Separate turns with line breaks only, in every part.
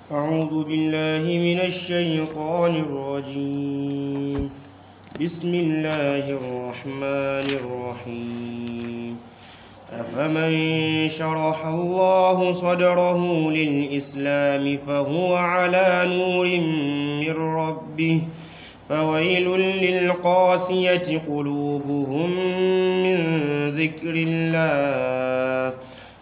أعوذ بالله من الشيطان الرجيم بسم الله الرحمن الرحيم أفمن شرح الله صدره للإسلام فهو على نور من ربه فويل للقاسية قلوبهم من ذكر الله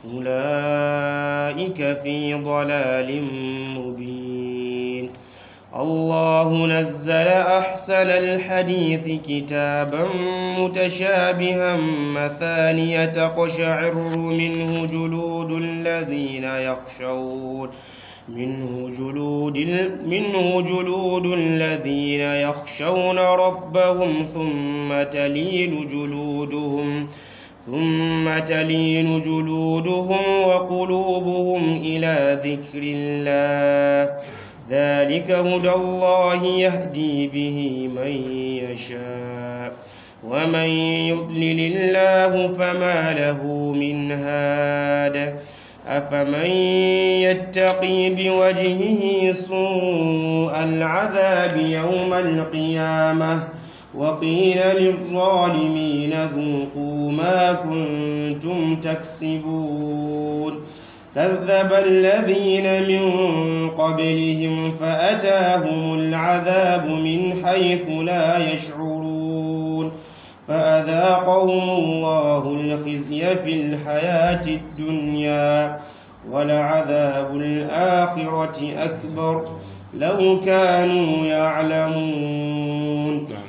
أولئك في ضلال مبين الله نزل أحسن الحديث كتابا متشابها مثانية تقشعر منه جلود الذين يخشون منه جلود منه جلود الذين يخشون ربهم ثم تلين جلودهم ثم تلين جلودهم وقلوبهم إلى ذكر الله ذلك هدى الله يهدي به من يشاء ومن يضلل الله فما له من هاد أفمن يتقي بوجهه سوء العذاب يوم القيامة وقيل للظالمين ذوقوا ما كنتم تكسبون كذب الذين من قبلهم فأتاهم العذاب من حيث لا يشعرون فأذاقهم الله الخزي في الحياة الدنيا ولعذاب الآخرة أكبر لو كانوا يعلمون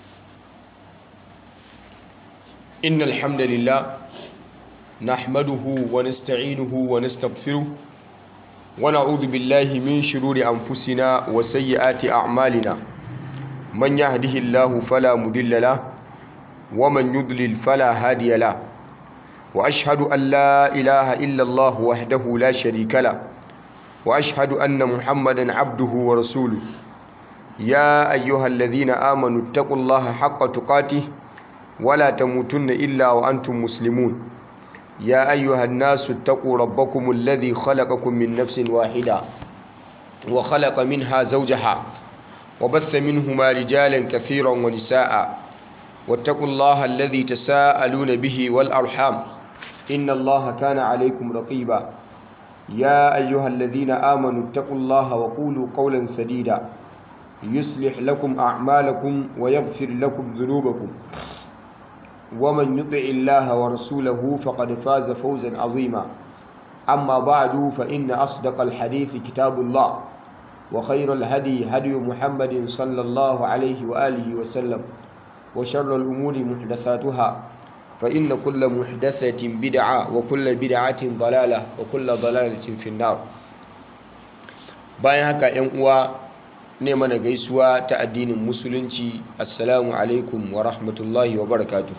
إن الحمد لله نحمده ونستعينه ونستغفره ونعوذ بالله من شرور أنفسنا وسيئات أعمالنا من يهده الله فلا مضل له ومن يضلل فلا هادي له وأشهد أن لا إله إلا الله وحده لا شريك له وأشهد أن محمدا عبده ورسوله يا أيها الذين آمنوا اتقوا الله حق تقاته ولا تموتن إلا وأنتم مسلمون يا أيها الناس اتقوا ربكم الذي خلقكم من نفس واحدة وخلق منها زوجها وبث منهما رجالا كثيرا ونساء واتقوا الله الذي تساءلون به والأرحام إن الله كان عليكم رقيبا يا أيها الذين آمنوا اتقوا الله وقولوا قولا سديدا يصلح لكم أعمالكم ويغفر لكم ذنوبكم ومن يطع الله ورسوله فقد فاز فوزا عظيما أما بعد فإن أصدق الحديث كتاب الله وخير الهدي هدي محمد صلى الله عليه وآله وسلم وشر الأمور محدثاتها فإن كل محدثة بدعة وكل بدعة ضلالة وكل ضلالة في النار bayan haka ‘yan uwa ne mana gaisuwa ta addinin musulunci assalamu alaikum wa rahmatullahi wa barakatuh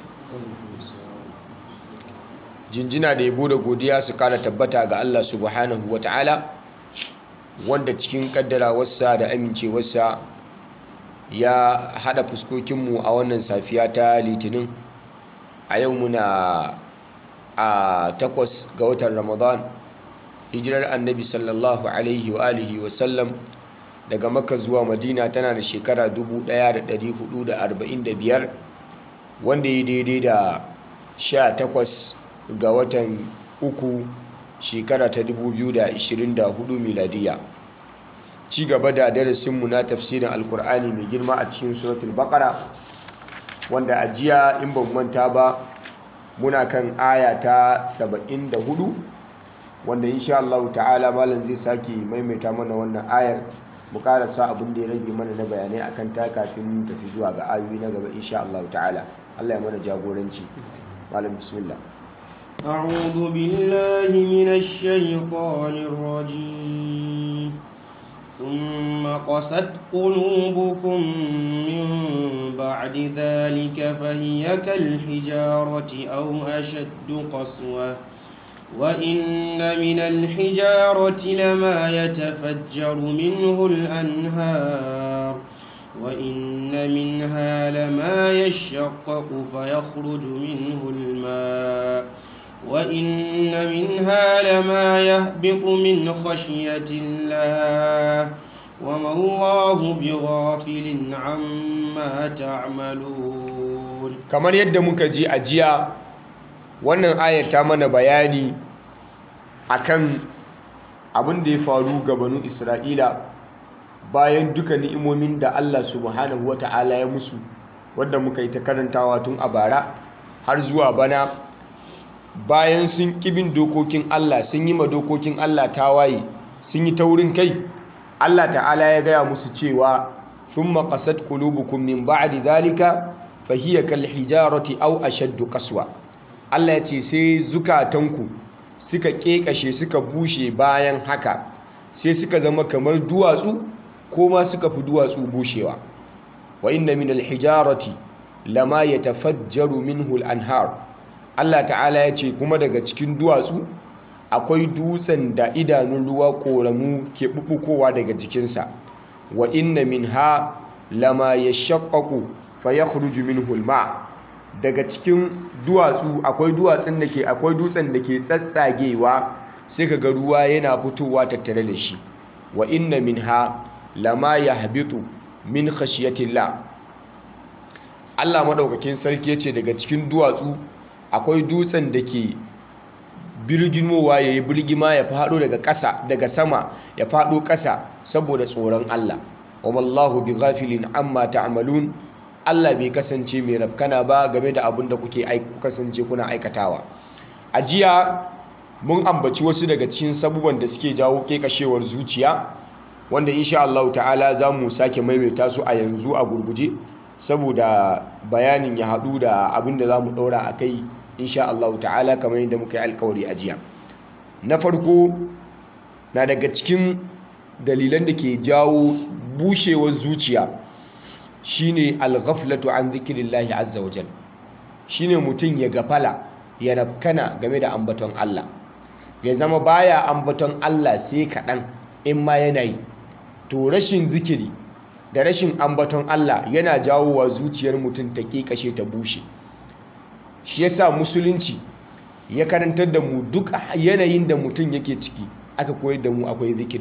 jinjina da yabo da godiya su kara tabbata ga Allah subhanahu wa ta'ala wanda cikin kaddarawarsa da amincewarsa ya hada fuskokinmu a wannan safiya ta litinin a yau muna a takwas ga watan ramadan hijirar annabi sallallahu alaihi wa alihi wa sallam daga makka zuwa madina tana da shekara 1445 wanda ya daidai da 18 ga watan uku shekara ta 2024 miladiya ci gaba da darasinmu na tafsirin alkur'ani mai girma a cikin suratul baqara wanda a jiya in ban manta ba muna kan aya ta 74 wanda insha Allah ta'ala malam zai sake maimaita mana wannan ayar mu karasa abin da ya rage mana na bayanai akan ta kafin mu tafi zuwa ga ayoyi na gaba insha Allah ta'ala Allah ya mana jagoranci malam bismillah
أعوذ بالله من الشيطان الرجيم ثم قست قلوبكم من بعد ذلك فهي كالحجارة أو أشد قسوة وإن من الحجارة لما يتفجر منه الأنهار وإن منها لما يشقق فيخرج منه الماء وإن منها لما يهبط من خشية الله وما الله بغافل عما تعملون
kamar yadda muka ji a jiya wannan ayar ta mana bayani akan abin da ya faru ga banu isra'ila bayan duka ni'imomin da allah subhanahu wa ta'ala ya musu wadda muka yi ta karantawa tun a bara har zuwa bana bayan sun kibin dokokin allah sun yi ma dokokin allah tawaye sun yi taurin kai allah ta'ala ya gaya musu cewa sun maƙasar kulubukun min ba'adi zalika fahiyar kalhijarati au ashaddu kaswa Allah ya ce sai zukatanku suka kekashe suka bushe bayan haka sai suka zama kamar duwatsu ko ma suka fi duwatsu bushewa wa inna min alhijarati lama yatafajjaru minhu al-anhar Allah ta'ala ya ce kuma daga cikin duwatsu akwai dutsen da idanun ruwa koramu ke bubukowa daga jikinsa wa inna minha lama yashaqqaqu fayakhruju minhu al-ma' daga cikin duwatsu akwai duwatsun da ke akwai dutsen da ke tsatsagewa sai ka ga ruwa yana fitowa tattare da shi wa inna minha lama yahbitu min khashiyatillah Allah madaukakin sarki yace daga cikin duwatsu akwai dutsen da ke birgimowa yayi birgima ya fado daga ƙasa daga sama ya fado ƙasa saboda tsoron Allah wa wallahu bighafilin amma ta'malun Allah bai kasance mai rafkana ba game da abin da kuke kasance kuna aikatawa a jiya mun ambaci wasu daga cikin sabuban da suke jawo kekashewar zuciya wanda insha Allah ta'ala za mu sake maimaita su a yanzu a gurguje saboda bayanin ya haɗu da abin da za mu ɗaura a kai insha Allah ta'ala kamar yadda muka yi alkawari a jiya na farko na daga cikin dalilan da ke jawo bushewar zuciya shine al-ghaflatu an zikrillahi azza wajal shine mutum ya gafala ya rafkana game da ambaton Allah ya zama baya ambaton Allah sai kaɗan in ma yana yi to rashin zikiri da rashin ambaton Allah yana jawowa zuciyar mutum ta kashe ta bushe shi yasa musulunci ya karantar da mu duk yanayin da mutum yake ciki aka koyar da mu akwai zikiri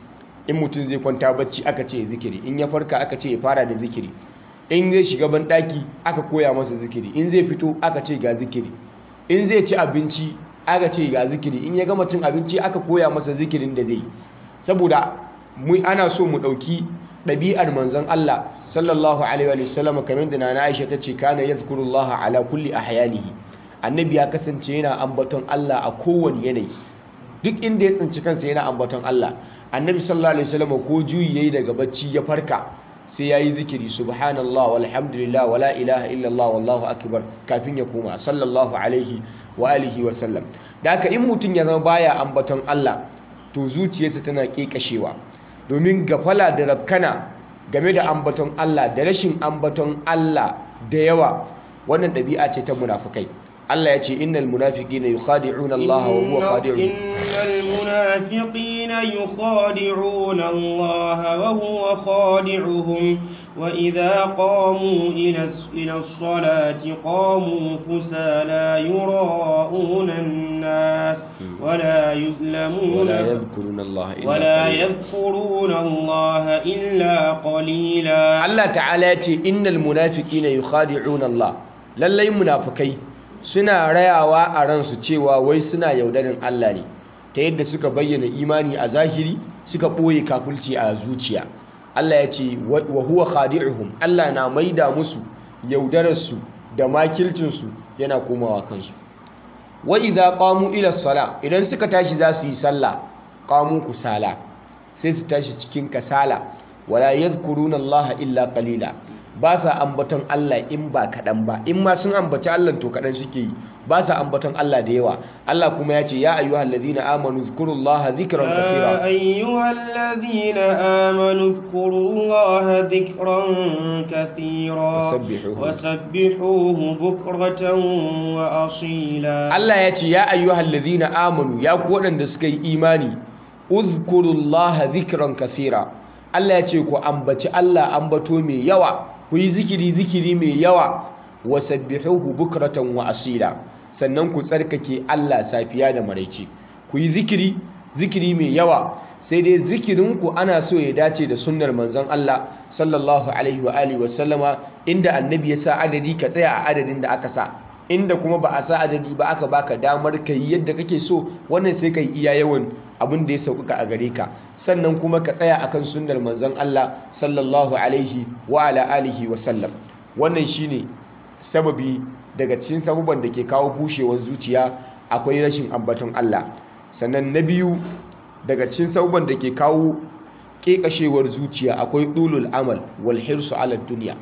in mutum zai kwanta bacci aka ce zikiri in ya farka aka ce ya fara da zikiri in zai shiga banɗaki aka koya masa zikiri in zai fito aka ce ga zikiri in zai ci abinci aka ce ga zikiri in ya gama cin abinci aka koya masa zikirin da zai saboda mu ana so mu ɗauki ɗabi'ar manzon Allah sallallahu alaihi wa sallam kamar da nana Aisha ta ce kana yadhkurullaha ala kulli ahyanihi annabi ya kasance yana ambaton Allah a kowane yanayi duk inda ya tsinci kansa yana ambaton Allah annabi sallallahu alaihi wasallam ko juyi yayi daga bacci ya farka sai yayi zikiri subhanallah walhamdulillah wala ilaha illallah wallahu akbar kafin ya koma sallallahu alaihi wa alihi wa sallam da haka in mutum ya zama baya ambaton Allah to zuciyarsa tana kekashewa domin gafala da rabkana game da ambaton Allah da rashin ambaton Allah da yawa wannan ɗabi'a ce ta munafukai Allah ya ce innal munafiqina yukhadi'una Allah wa huwa khadi'uhum
innal munafiqina yukhadi'una Allah wa huwa khadi'uhum wa idha qamu ila ila as-salati qamu kusala yura'una an-nas wa la yuzlamuna
ولا يذكرون الله إلا
ولا
قليلا.
يذكرون الله إلا قليلا
Allah ta'ala ya ce innal munafiqina yukhadi'una Allah lallai munafikai suna rayawa a ransu cewa wai suna yaudarin Allah ne ta yadda suka bayyana imani a zahiri suka ɓoye kafulci a zuciya Allah ya ce wa wa huwa khadi'uhum Allah na maida musu yaudararsu da makilcinsu yana komawa kansu wa idza qamu ila sala idan suka tashi za su yi sallah qamu kusala sai su tashi cikin kasala wala yadhkuruna Allah illa qalila ba sa ambaton Allah in ba kaɗan ba in ma sun ambaci Allah to kaɗan suke yi ba sa ambaton Allah da yawa Allah kuma ya ce ya ayyuhal ladhina amanu zkurullaha dhikran
يا
kathira
أيها الذين آمنوا اذكروا الله ذكرا كثيرا
وسبحوه.
وسبحوه بكرة وأصيلا
Allah ya ce ya ayyuhal ladhina amanu ya ku waɗanda suka yi imani uzkurullaha dhikran kathira Allah ya ce ku ambaci Allah ambato mai yawa ku yi zikiri zikiri mai yawa wasabbihuhu bukratan wa asila sannan ku tsarkake Allah safiya da maraice ku yi zikiri zikiri mai yawa sai dai zikirinku ana so ya dace da sunnar manzon Allah sallallahu alaihi wa alihi wa sallama inda annabi ya sa adadi ka tsaya a adadin da aka sa inda kuma ba a sa adadi ba aka baka damar ka yi yadda kake so wannan sai ka yi iya yawan abin da ya sauƙaƙa a gare ka sannan kuma ka tsaya akan sunnar manzon Allah sallallahu alaihi wa ala alihi wa sallam wannan shine sababi daga cikin sababan da ke kawo bushewar zuciya akwai rashin ambaton Allah sannan na biyu daga cikin sababan da ke kawo ƙeƙashewar zuciya akwai ɗulul amal wal hirsu ala duniya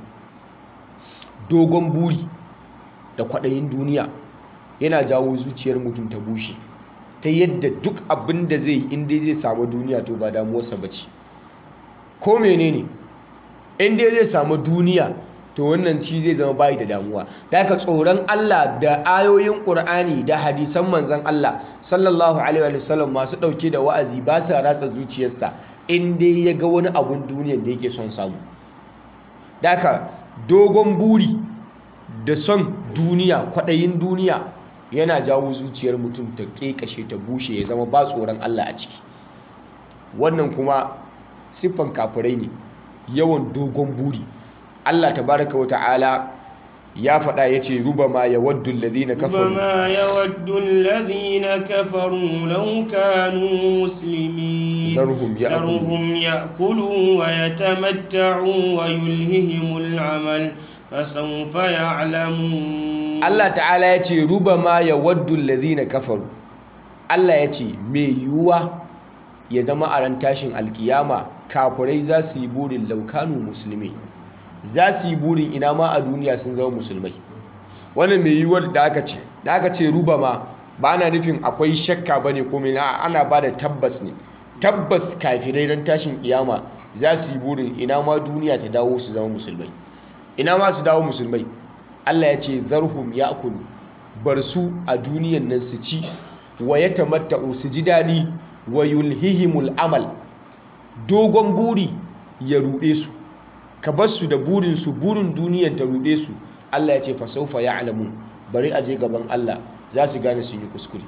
dogon buri da kwaɗayin duniya yana jawo zuciyar mutum ta bushe ta yadda duk abin da zai inda zai samu duniya to ba damuwarsa ba ce ko menene inda zai samu duniya to wannan ci zai zama bayi da damuwa da haka tsoron Allah da ayoyin Qur'ani da hadisan manzon Allah sallallahu alaihi wa sallam masu dauke da wa'azi ba sa ratsa zuciyarsa in dai ya ga wani abun duniyar da yake son samu da haka dogon buri da son duniya kwaɗayin duniya yana jawo zuciyar mutum ta ƙeƙashe ta bushe ya zama ba tsoron Allah a ciki wannan kuma siffan kafirai ne yawan dogon buri Allah tabaraka wa ta'ala ya faɗa ya ce ruba ma ya waddu alladhina kafaru
ربما يود الذين كفروا لو كانوا مسلمين
ذرهم يأكلوا
ذرهم يأكلوا ويتمتعوا ويلههم العمل فسوف يعلمون
Allah ta'ala ya ce ruba ma ya waddu alladhina kafaru Allah ya ce mai yiwuwa ya zama a ran tashin alkiyama kafirai za su yi burin laukanu musulmi za su yi burin ina ma a duniya sun zama musulmai wannan mai yiwuwar da aka ce da aka ce ruba ma ba ana nufin akwai shakka ba ne ko mai ana ba da tabbas ne tabbas kafirai ran tashin kiyama za su yi burin ina ma duniya ta dawo su zama musulmai ina ma su dawo musulmai Allah ya ce zarhum ya'kulu bar su a duniyan nan su ci wa yatamatta'u su ji dadi wa yulhihimul amal dogon buri ya ruɗe su ka bar su da burin su burin duniyan ta ruɗe su Allah ya ce fa sawfa ya'lamun bari a je gaban Allah za su gane sun yi kuskure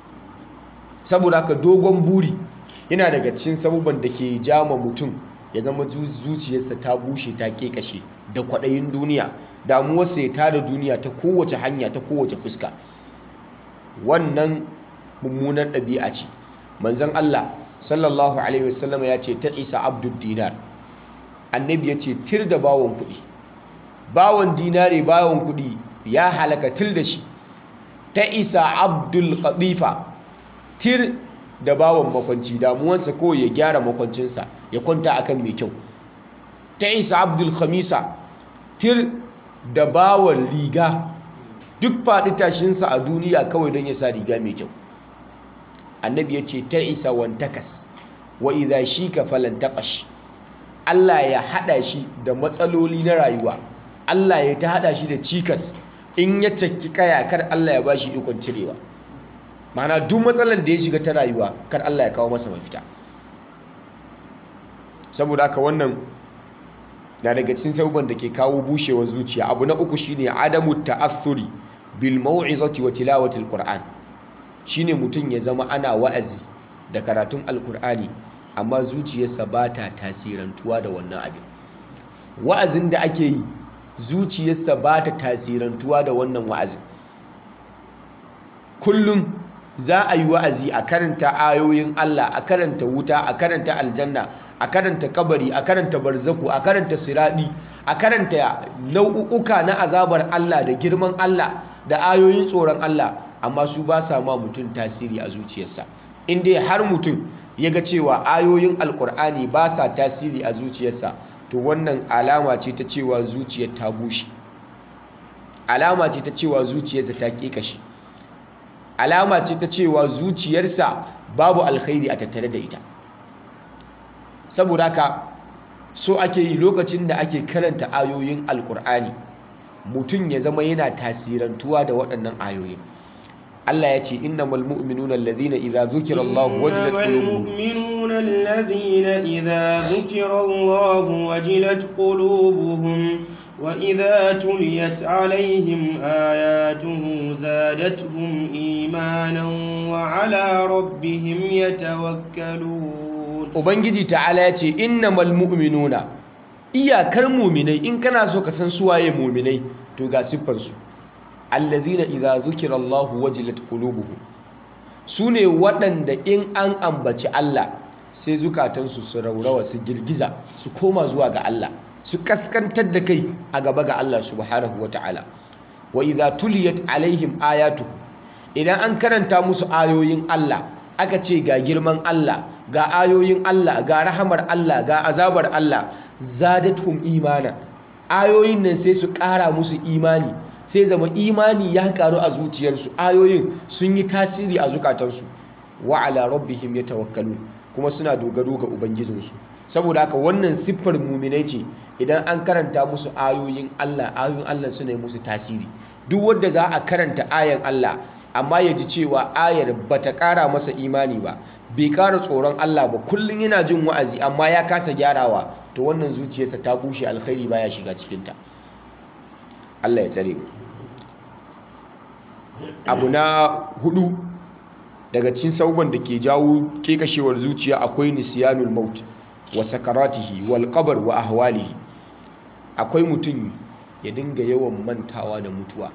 saboda haka dogon buri yana daga cikin sabuban da ke jama mutum ya zama zuciyarsa ta bushe ta kekashe da kwaɗayin duniya damuwarsa ya tada duniya ta kowace hanya ta kowace fuska wannan mummunar ɗabi'a ce manzon Allah sallallahu alaihi wasallam ya ce ta isa abdul dinar annabi ya ce tir da bawon kuɗi bawon dinare bawon kuɗi ya halaka tir da shi ta isa abdul qadifa tir da bawon makwanci damuwansa ko ya gyara makwancinsa ya kwanta akan mai kyau ta isa abdul khamisa tir da bawon riga duk faɗi tashinsa a duniya kawai don ya sa riga mai kyau annabi ya ce ta isa wantakas wa idha shi ka falantakash Allah ya haɗa shi da matsaloli na rayuwa Allah ya ta haɗa shi da cikas in ya cakki kaya kar Allah ya bashi ikon cirewa mana duk matsalar da ya shiga ta rayuwa kar Allah ya kawo masa mafita saboda haka wannan na daga cikin sabuban da ke kawo bushewar zuciya abu na uku shine adamu ta'athuri bil mau'izati wa tilawati alquran shine mutum ya zama ana wa'azi da karatun alqur'ani amma zuciyarsa ba ta tasirantuwa da wannan abin wa'azin da ake yi zuciyarsa ba ta tasirantuwa da wannan wa'azin kullum za a yi wa'azi a karanta ayoyin Allah a karanta wuta a karanta aljanna a karanta kabari a karanta barzaku a karanta siradi a karanta nau'uka na azabar Allah da girman Allah da ayoyin tsoron Allah amma su ba sa ma mutum tasiri a zuciyarsa in dai har mutum ya ga cewa ayoyin alkur'ani ba sa tasiri a zuciyarsa to wannan alama ce ta cewa zuciyar ta bushe alama ce ta cewa zuciyarsa ta ƙeƙashe alama ce ta cewa zuciyarsa babu alkhairi a tattare da ita saboda haka so ake yi lokacin da ake karanta ayoyin alkur'ani mutum ya zama yana tasirantuwa da waɗannan ayoyin Allah ya ce innamal mu'minuna alladhina idza dhukira Allah wajilat qulubuhum
المؤمنون الذين إذا ذكر الله وجلت قلوبهم وإذا تليت عليهم آياته زادتهم إيمانا وعلى ربهم يتوكلون
ubangiji ta'ala ya ce innamal mu'minuna iyakar muminai in kana so ka san suwaye muminai to ga siffarsu allazina idza zukira Allahu wajilat qulubuhum sune waɗanda in an ambaci Allah sai zukatansu su raurawa su girgiza su koma zuwa ga Allah su kaskantar da kai a gaba ga Allah subhanahu wata'ala wa idza tuliyat alaihim ayatu idan an karanta musu ayoyin Allah aka ce ga girman Allah ga ayoyin Allah ga rahamar Allah ga azabar Allah zadatuhum imana ayoyin nan sai su ƙara musu imani sai zama imani ya karu a zuciyarsu ayoyin sun yi tasiri a zukatansu wa ala rabbihim yatawakkalun kuma suna dogaro ga ubangijinsu saboda haka wannan siffar muminai ce idan an karanta musu ayoyin Allah ayoyin Allah suna yi musu tasiri duk wanda za a karanta ayan Allah amma ya ji cewa ayar bata ƙara masa imani ba bai ƙara tsoron Allah ba kullum yana jin wa'azi amma ya kasa gyarawa to wannan zuciyarsa ta bushe alkhairi baya shiga cikinta Allah ya tsare mu abu na hudu daga cikin sauban da ke jawo kekashewar zuciya akwai nisyanul maut wa sakaratihi wal qabr wa ahwalihi akwai mutum ya dinga yawan mantawa da mutuwa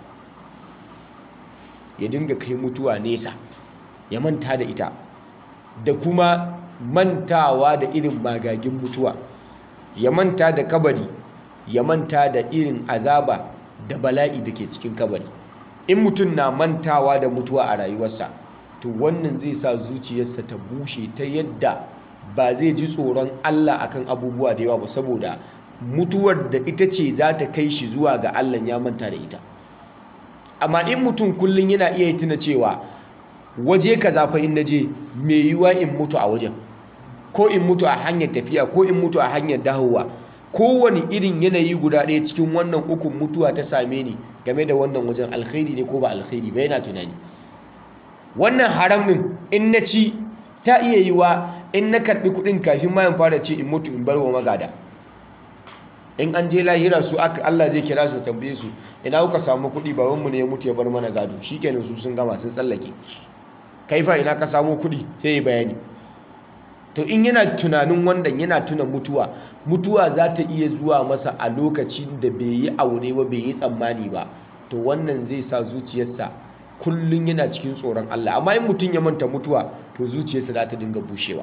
ya dinga kai mutuwa nesa ya manta da ita da kuma mantawa da irin magagin mutuwa ya manta da kabari ya manta da irin azaba da bala'i da ke cikin kabari in mutum na mantawa da mutuwa a rayuwarsa to wannan zai sa zuciyarsa ta bushe ta yadda ba zai ji tsoron Allah akan abubuwa da yawa ba saboda mutuwar da ita ce za ta kai shi zuwa ga Allah ya manta da ita amma in mutum kullum yana iya tuna cewa waje kaza fa in naje mai yiwuwa in mutu a wajen ko in mutu a hanyar tafiya ko in mutu a hanyar dawowa kowane irin yanayi guda ɗaya cikin wannan ukun mutuwa ta same ni game da wannan wajen alkhairi ne ko ba alkhairi ba yana tunani wannan haram ɗin in na ci ta iya yiwa in na karɓi kuɗin kafin ma in fara ci in mutu in bar wa magada in an je lahira su aka Allah zai kira su tambaye su ina kuka samu kuɗi babanmu ne ya mutu ya bar mana gado shikenan su sun gama sun tsallake kaifa ina ka samu kuɗi sai ya bayani to in yana tunanin wannan yana tuna mutuwa mutuwa za ta iya zuwa masa a lokacin da bai yi aure ba bai yi tsammani ba to wannan zai sa zuciyarsa kullum yana cikin tsoron Allah amma in mutum ya manta mutuwa to zuciyarsa za ta dinga bushewa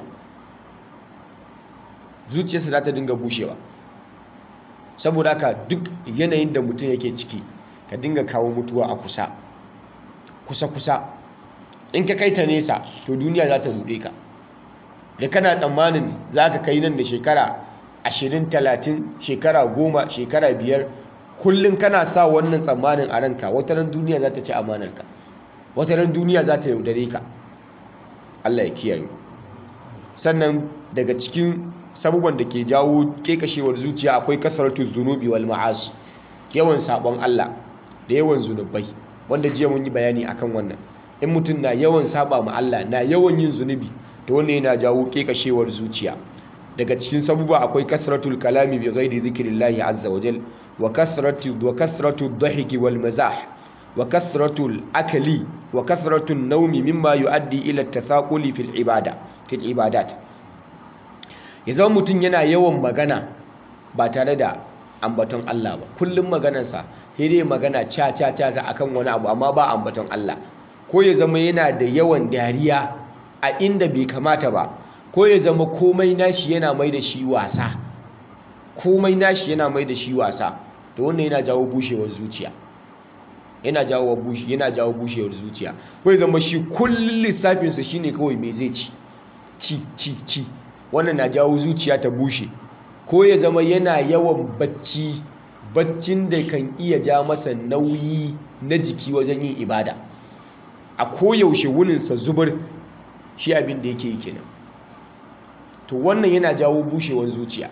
zuciyarsa za ta dinga bushewa saboda haka duk yanayin da mutum yake ciki ka dinga kawo mutuwa a kusa kusa kusa in ka kai ta nesa to duniya za ta ruɗe ka da kana tsammanin za ka kai nan da shekara ashirin talatin shekara goma shekara biyar kullum kana sa wannan tsammanin a ranka wata ran duniya za ta ci amanarka wata ran duniya za ta yaudare ka Allah ya kiyaye sannan daga cikin sabuban da ke jawo kekashewar zuciya akwai kasaratu zunubi wal ma'asi yawan sabon Allah da yawan zunubai wanda jiya mun yi bayani akan wannan in mutum na yawan saba ma Allah na yawan yin zunubi to wannan yana jawo kekashewar zuciya daga cikin sabuba akwai kasratul kalami bi ghairi zikrillahi azza wa jal wa kasratu wa kasratu dhahiki wal mazah wa kasratul akli wa kasratul nawmi mimma yuaddi ila at-tathaquli fil ibada fil ibadat ya zama mutum yana yawan magana ba tare da ambaton Allah ba kullum maganarsa sai dai magana ca ca ca akan wani abu amma ba ambaton Allah ko ya zama yana da yawan dariya a inda bai kamata ba ko ya zama komai nashi yana mai da shi wasa komai nashi yana mai da shi wasa to wannan yana jawo bushewar zuciya yana jawo bushe yana jawo bushewar zuciya ko ya zama shi kullun lissafinsa shine kawai me zai ci ci ci ci wannan na jawo zuciya ta bushe ko ya zama yana yawan bacci baccin da kan iya ja masa nauyi na jiki wajen yin ibada a koyaushe wuninsa zubar shi abin da yake yi kenan to wannan yana jawo bushewar zuciya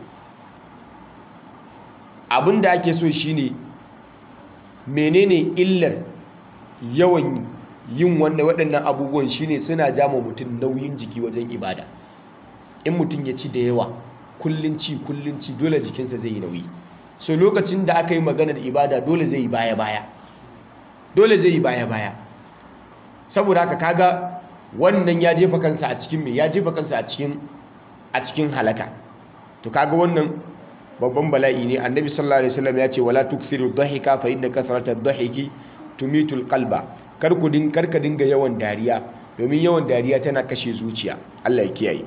abin da ake so shine menene illar yawan yin wannan waɗannan abubuwan shine suna jama mutum nauyin jiki wajen ibada in mutum ya ci da yawa kullun ci kullun ci dole jikinsa zai yi nauyi so lokacin da aka yi maganar ibada dole zai yi baya-baya dole zai yi baya-baya saboda haka kaga wannan ya jefa kansa a cikin me ya jefa kansa a cikin a cikin halaka to kaga wannan babban bala'i ne annabi sallallahu alaihi wasallam ya ce wala tukthiru dhahika fa inna kathrata dhahiki tumitul qalba kar ku din kar ka dinga yawan dariya domin yawan dariya tana kashe zuciya Allah ya kiyaye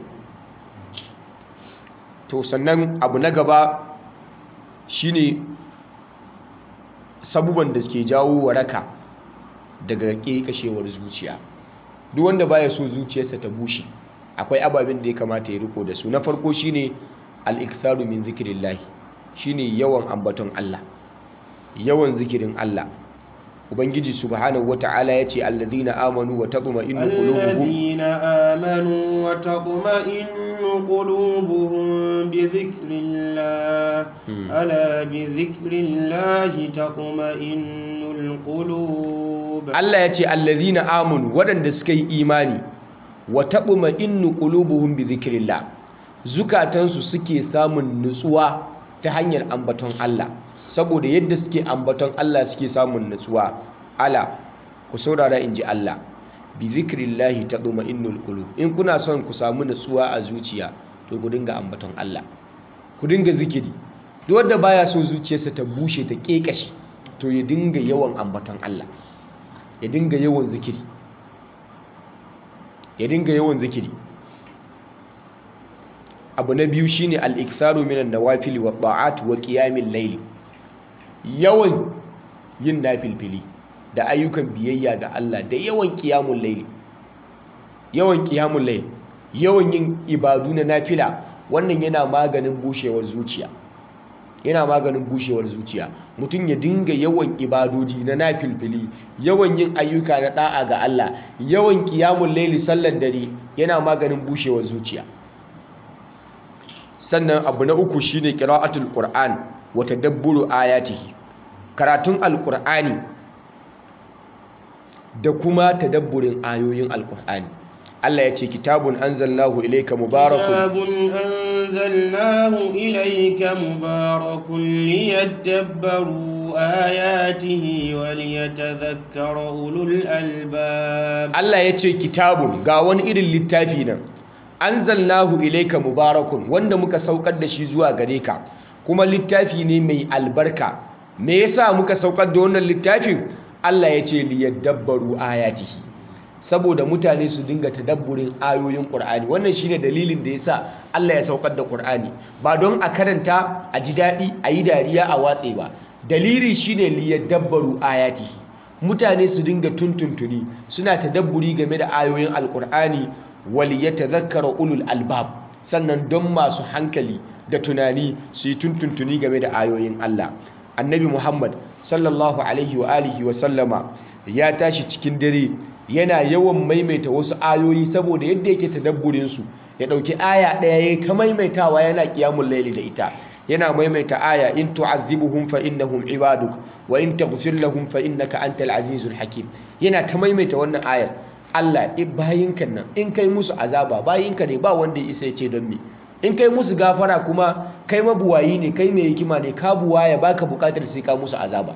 to sannan abu na gaba shine sabuban da suke jawo waraka daga kashewar zuciya duk wanda baya so zuciyarsa ta bushe akwai ababen da ya kamata ya riko da su na farko shine al-iktharu min zikrillah shine yawan ambaton Allah yawan zikirin Allah ubangiji subhanahu wata'ala yace alladhina amanu wa tatma'innu qulubuhum
الذين آمنوا وتطمئن قلوبهم بذكر الله ألا بذكر الله تطمئن القلوب
Allah yace alladhina amanu waɗanda suka yi imani wa tatma'innu qulubuhum bi dhikrillah zukatansu suke samun nutsuwa ta hanyar ambaton Allah saboda yadda suke ambaton Allah suke samun nutsuwa ala ku saurara in ji Allah bi zikrillahi tadma'innul qulub in kuna son ku samu nutsuwa a zuciya to ku dinga ambaton Allah ku dinga zikiri duk wanda baya so zuciyarsa ta bushe ta kekashi to ya dinga yawan ambaton Allah ya dinga yawan zikiri ya dinga yawan zikiri abu na biyu shine al-iktharu minan nawafil wa ta'at wa qiyamil layl yawan yin nafilfili da ayyukan biyayya ga Allah da yawan qiyamul layl yawan qiyamul layl yawan yin ibadu na nafila wannan yana maganin bushewar zuciya yana maganin bushewar zuciya mutum ya dinga yawan ibadodi na nafilfili yawan yin ayyuka na da'a ga Allah yawan qiyamul layl sallar dare yana maganin bushewar zuciya sannan abu na uku shine qira'atul qur'an wa tadabburu ayatihi karatun alqur'ani da kuma tadabburin ayoyin alqur'ani Allah ya ce kitabun anzalnahu ilayka mubarakun
كتاب أنزلناه إليك مبارك ليدبروا آياته وليتذكر أولو الألباب
Allah ya ce kitabun ga wani irin littafi nan anzalnahu ilayka mubarakun wanda muka saukar da shi zuwa gare ka kuma littafi ne mai albarka me yasa muka saukar da wannan littafin Allah ya ce liyadabbaru ayatihi saboda mutane su dinga tadabburin ayoyin Qur'ani wannan shine dalilin da yasa Allah ya saukar da Qur'ani ba don a karanta a ji daɗi a yi dariya a watse ba dalili shine liyadabbaru ayatihi mutane su dinga tuntuntuni suna tadabburi game da ayoyin alkur'ani wal yatadhakkara ulul albab sannan don masu hankali da tunani su yi tuntuntuni game da ayoyin Allah annabi Muhammad sallallahu alaihi wa alihi wa sallama ya tashi cikin dare yana yawan maimaita wasu ayoyi saboda yadda yake tadabburin su ya dauki aya daya yayi ta maimaitawa yana qiyamul layli da ita yana maimaita aya in tu'azzibuhum fa innahum ibaduk wa in taghfir lahum fa innaka antal azizul hakim yana ta maimaita wannan ayar Allah i bayinka nan in kai musu azaba bayinka ne ba wanda ya isa ya ce don me in kai musu gafara kuma kai mabuwayi ne kai mai hikima ne ka buwaya baka bukatar sai ka musu azaba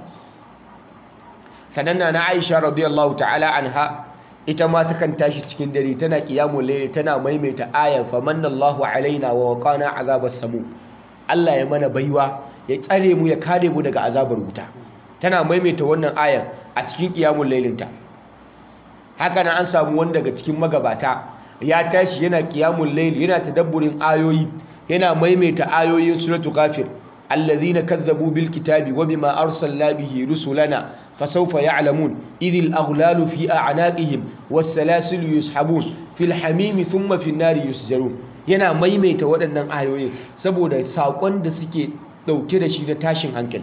sananna na Aisha radiyallahu ta'ala anha ita ma takan tashi cikin dare tana qiyamul layl tana maimaita ayar famanallahu alaina wa waqana azabas samu Allah ya mana baiwa ya tsare mu ya kare mu daga azabar wuta tana maimaita wannan ayar a cikin qiyamul laylinta haka nan an samu wanda daga cikin magabata ya tashi yana qiyamul layl yana tadabburin ayoyi yana maimaita ayoyin suratul ghafir alladhina kazzabu bil kitabi wa bima arsalna bihi rusulana fasawfa ya'lamun idhil aghlalu fi a'naqihim was salasilu yushabun fil hamimi thumma fin nari yusjarun yana maimaita waɗannan ayoyin saboda saƙon da suke ɗauke da shi na tashin hankali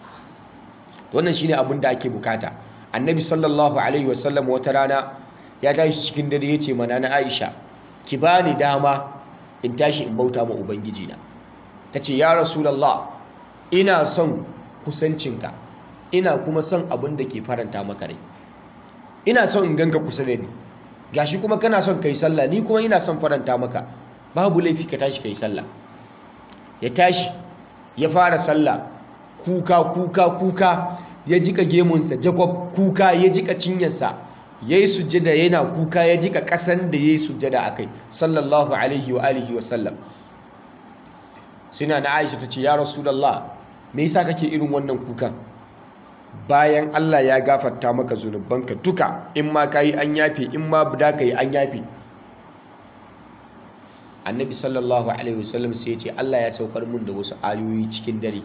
wannan shine abin da ake bukata annabi sallallahu alaihi wasallam wata rana ya tashi cikin dare ya ce mana na aisha ki bani dama in tashi in bauta ma ubangiji na ta ce ya rasulallah ina son kusancinka ina kuma son abin da ke faranta maka rai ina son in ganka kusa da ni gashi kuma kana son kai sallah ni kuma ina son faranta maka babu laifi ka tashi kai sallah ya tashi ya fara sallah kuka kuka kuka ya jika gemunsa jacob kuka ya jika cinyarsa ya yi sujjada yana kuka ya jika ƙasan da ya yi sujjada a kai sallallahu alaihi wa alihi wa sallam suna na aisha ta ce ya rasulallah me yasa kake irin wannan kukan bayan Allah ya gafarta maka zunubanka duka in ma ka yi an yafe in ma da ka yi an yafe annabi sallallahu alaihi wasallam sai ya ce Allah ya saukar mun da wasu ayoyi cikin dare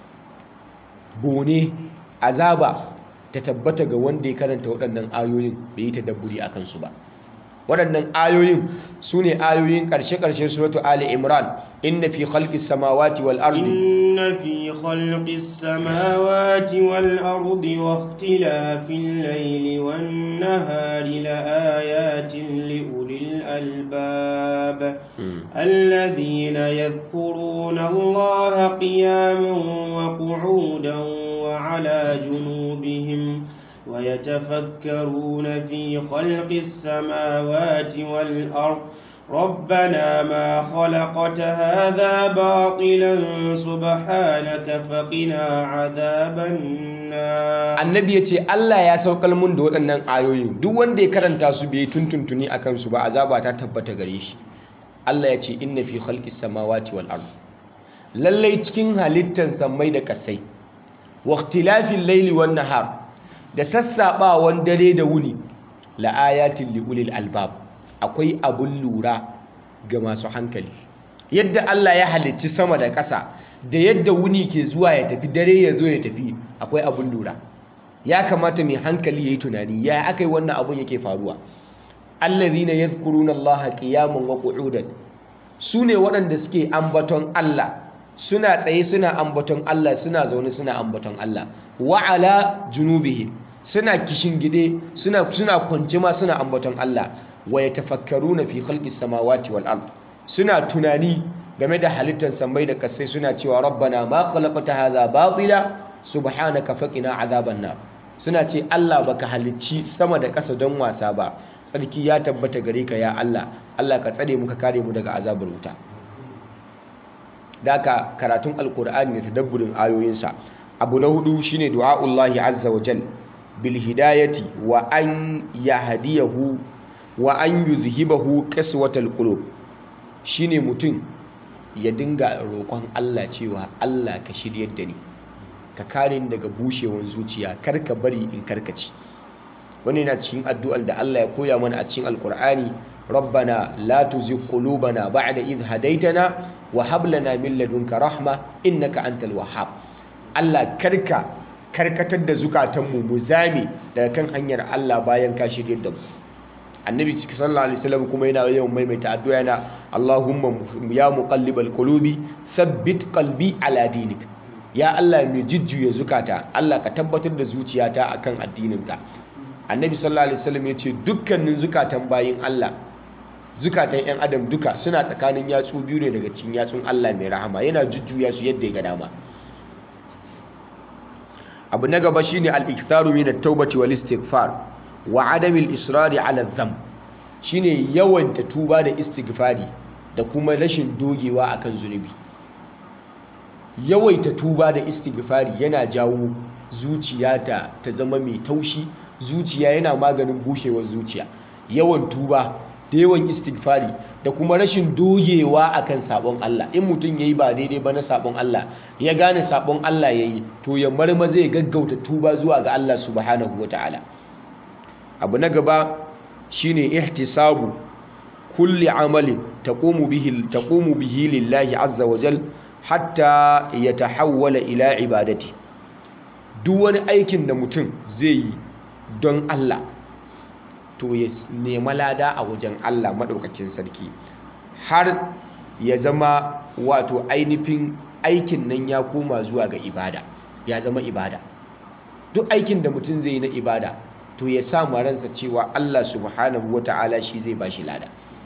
bone azaba ta tabbata ga wanda ya karanta waɗannan ayoyin bai yi tadabburi a kansu ba waɗannan ayoyin su ne ayoyin ƙarshe-ƙarshen suratu ali imran inna fi khalqis samawati wal ardi
إن في خلق السماوات والأرض واختلاف الليل والنهار لآيات لأولي الألباب الذين يذكرون الله قياما وقعودا وعلى جنوبهم ويتفكرون في خلق السماوات والأرض ربنا ما خلقت هذا باطلا سبحانك فقنا عذاب النار
annabi ya ce Allah ya saukar mun da waɗannan ayoyin duk wanda ya karanta su bai tuntuntuni a kansu ba azaba ta tabbata gare shi Allah ya ce inna fi khalqis samawati wal ard lallai cikin halittar sammai da kasai wa ikhtilafil layli wan nahar da sassaɓawan dare da wuni la ayatin li ulil albab akwai abun lura ga masu hankali yadda Allah ya halicci sama da ƙasa da yadda wuni ke zuwa ya tafi dare ya zo ya tafi akwai abun lura ya kamata mai hankali ya yi tunani ya aka yi wannan abun yake faruwa allazina yadhkuruna allaha qiyaman wa qu'udan su ne waɗanda suke ambaton Allah suna tsaye suna ambaton Allah suna zaune suna ambaton Allah wa ala junubihim suna gide suna suna kwance ma suna ambaton Allah wa yatafakkaruna fi khalqis samawati wal ard suna tunani game da halittar samai da kasai suna cewa rabbana ma khalaqta hadha batila subhanaka faqina azaban nar suna ce Allah baka halicci sama da ƙasa don wasa ba tsarki ya tabbata gare ka ya Allah Allah ka tsare mu ka kare mu daga azabar wuta daka karatun alkur'ani da tadabburin ayoyinsa abu na hudu shine du'a'ullahi azza wa jal bil hidayati wa an yahdiyahu wa an yuzhibahu qaswatal qulub shine mutum ya dinga roƙon Allah cewa Allah ka shiryar da ni ka kare ni daga bushewar zuciya kar ka bari in karkaci wani na cikin addu'ar da Allah ya koya mana a cikin alkur'ani rabbana la tuzigh qulubana ba'da idh hadaytana wa hab lana min ladunka rahma innaka antal wahhab Allah karka karkatar da zukatanmu mu zame daga kan hanyar Allah bayan ka shirye da mu annabi sallallahu alaihi wasallam kuma yana yawan maimaita addu'a yana Allahumma ya muqallibal qulubi thabbit qalbi ala dinik ya Allah mai jujjuya zukata Allah ka tabbatar da zuciyata akan addininka annabi sallallahu alaihi wasallam ya ce dukkanin zukatan bayin Allah zukatan 'yan adam duka suna tsakanin yatsu biyu ne daga cikin yatsun Allah mai rahama yana jujjuya su yadda ya ga dama abu na gaba shine al-iktharu min at-taubati wal istighfar wa adam al-israri ala dhanb shine yawanta tuba da istighfari da kuma rashin dogewa akan zunubi yawaita tuba da istighfari yana jawo zuciya ta ta zama mai taushi zuciya yana maganin bushewar zuciya yawan tuba da yawan istighfari da kuma rashin dogewa akan sabon Allah in mutum yayi ba daidai ba na sabon Allah ya gane sabon Allah yayi to ya marma zai gaggauta tuba zuwa ga Allah subhanahu wataala abu na gaba shine ihtisabu kulli amalin taqumu bihi taqumu bihi lillahi azza wa jal hatta yatahawwala ila ibadati duk wani aikin da mutum zai yi don Allah to ya nema lada a wajen Allah maɗaukakin sarki har ya zama wato ainihin aikin nan ya koma zuwa ga ibada ya zama ibada duk aikin da mutum zai yi na ibada to ya sa ransa cewa Allah subhanahu wata'ala shi zai ba shi lada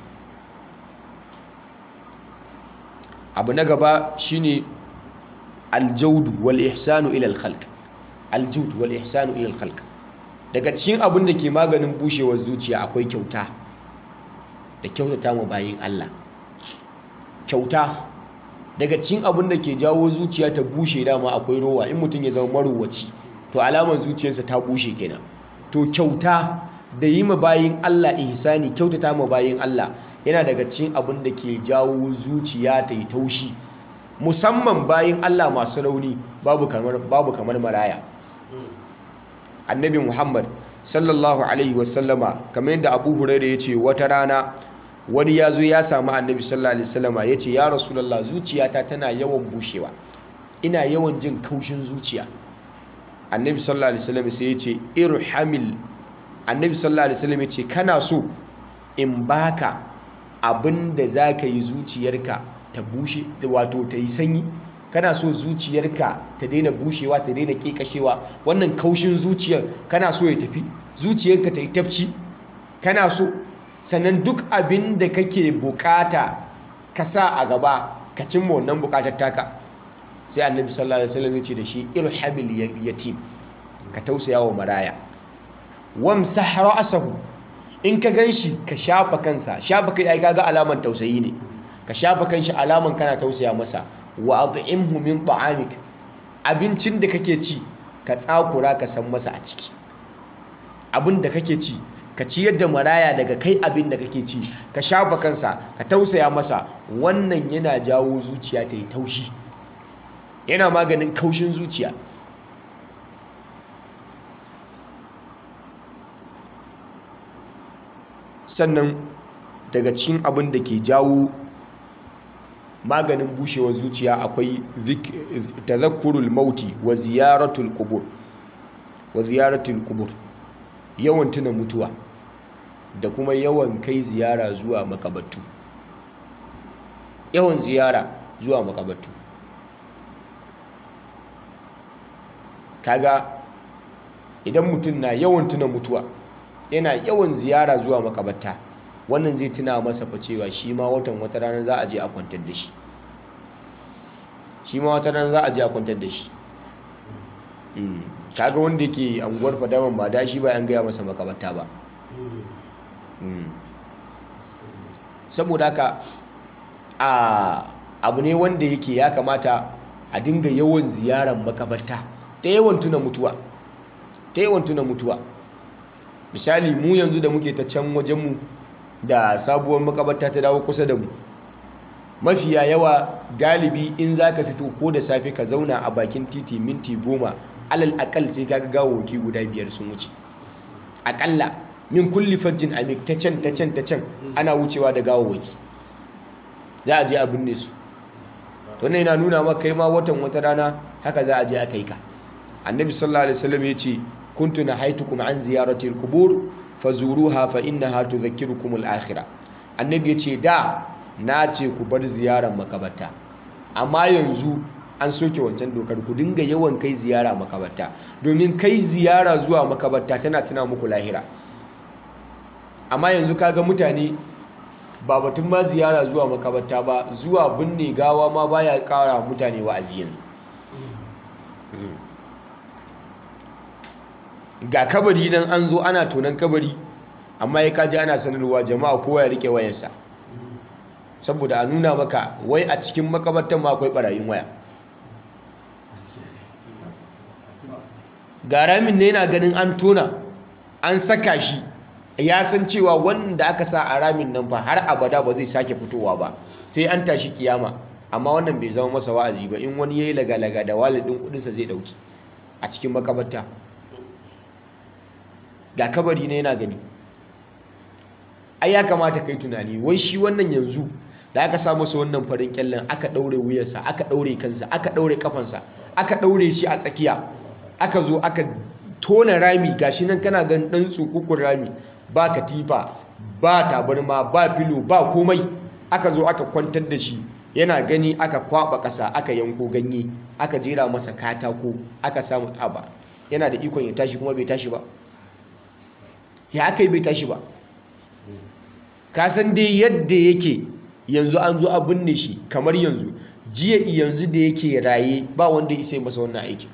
abu na gaba shine aljaudu wal ihsanu ila al khalq aljud wal ihsanu ila al khalq daga cikin abin da ke maganin bushewar zuciya akwai kyauta da kyautata mu bayin Allah kyauta daga cikin abin da ke jawo zuciya ta bushe dama akwai rowa in mutum ya zama marowaci to alamar zuciyarsa ta bushe kenan to kyauta da yi ma bayin Allah ihsani kyautata ma bayin Allah yana daga cikin abin da ke jawo zuciya ta yi taushi musamman bayin Allah masu rauni babu kamar babu kamar maraya annabi Muhammad sallallahu alaihi wasallama kamar yadda Abu Hurairah ya ce wata rana wani ya zo ya samu annabi sallallahu alaihi wasallama ya ce ya rasulallah zuciyata tana yawan bushewa ina yawan jin kaushin zuciya annabi sallallahu alaihi wasallam sai ya ce irhamil annabi sallallahu alaihi wasallam ya ce kana so in baka abin da za ka yi zuciyarka ta bushe wato ta yi sanyi kana so zuciyarka ta daina bushewa ta daina kekashewa wannan kaushin zuciyar kana so ya tafi zuciyarka ta yi tafci kana so sannan duk abin da kake bukata ka sa a gaba ka cimma wannan bukatar taka sai annabi sallallahu alaihi wasallam ya ce da shi irhamil yatim ka tausaya wa maraya wamsah ra'sahu in ka ganshi ka shafa kansa shafa kai ai kaga alaman tausayi ne ka shafa kanshi alaman kana tausaya masa wa at'imhu min ta'amik abincin da kake ci ka tsakura ka san masa a ciki abin da kake ci ka ciyar da maraya daga kai abin da kake ci ka shafa kansa ka tausaya masa wannan yana jawo zuciya ta yi taushi yana maganin kaushin zuciya sannan daga cikin abin da ke jawo maganin bushewar zuciya akwai tazakkurul mauti wa ziyaratul qubur wa ziyaratul qubur yawan tuna mutuwa da kuma yawan kai ziyara zuwa makabattu yawan ziyara zuwa makabattu kaga idan mutum na yawan tuna mutuwa yana yawan ziyara zuwa makabatta wannan zai tuna masa fa cewa shi ma watan wata rana za a je a kwantar da shi shi ma wata rana za a je a kwantar da shi kaga wanda yake anguwar fadaman ba da shi ba an gaya masa makabarta ba saboda haka a abu ne wanda yake ya kamata a dinga yawan ziyarar makabarta ta yawan tuna mutuwa ta yawan tuna mutuwa misali mu yanzu da muke ta can wajenmu da sabuwar makabarta ta dawo kusa da mu mafiya yawa galibi in za ka fito ko da safe ka zauna a bakin titi minti goma alal akal sai ka gawawaki guda biyar sun wuce akalla min kulli fajjin amik ta can ta can ta can ana wucewa da gawawaki za a je a binne su to ne yana nuna maka kai ma watan wata rana haka za a je a kai ka annabi sallallahu alaihi wasallam ya ce kuntu nahaitukum an ziyarati al-qubur fazuruha fa innaha tudhakkirukum al-akhirah annabi ya ce da na ce ku bar ziyarar makabarta amma yanzu an soke wancan dokar ku dinga yawan kai ziyara makabarta domin kai ziyara zuwa makabarta tana tuna muku lahira amma yanzu kaga mutane ba batun ma ziyara zuwa makabarta ba zuwa binne gawa ma baya kara mutane wa'azi yanzu ga kabari nan an zo ana tonan kabari amma ya kaji ana sanarwa jama'a kowa ya rike wayarsa saboda a nuna maka wai a cikin makabartan ma akwai barayin waya ga ramin ne yana ganin an tona an saka shi ya san cewa wanda aka sa a ramin nan fa har abada ba zai sake fitowa ba sai an tashi kiyama amma wannan bai zama masa wa'azi ba in wani yayi laga-laga da walidin kudinsa zai dauki a cikin makabarta ga kabari ne yana gani ai ya kamata kai tunani wai shi wannan yanzu da aka sa masa wannan farin kyallen aka daure wuyarsa aka daure kansa aka daure kafansa aka daure shi a tsakiya aka zo aka tona rami gashi nan kana gan dan tsukukun rami ba katifa ba tabarma ba filo ba komai aka zo aka kwantar da shi yana gani aka kwaba kasa aka yanko ganye aka jera masa katako aka samu tsaba yana da ikon ya tashi kuma bai tashi ba ya aka yi bai tashi ba kasan dai yadda yake yanzu an zo a binne shi kamar yanzu jiya yanzu da yake raye ba wanda ya sai masa wannan aikin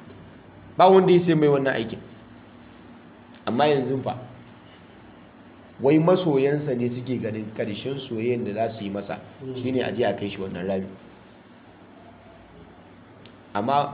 ba wanda ya sai mai wannan aikin amma yanzu fa wai masoyansa ne suke ganin ƙarshen soyayyen da za su yi masa shine aje a kai shi wannan rami amma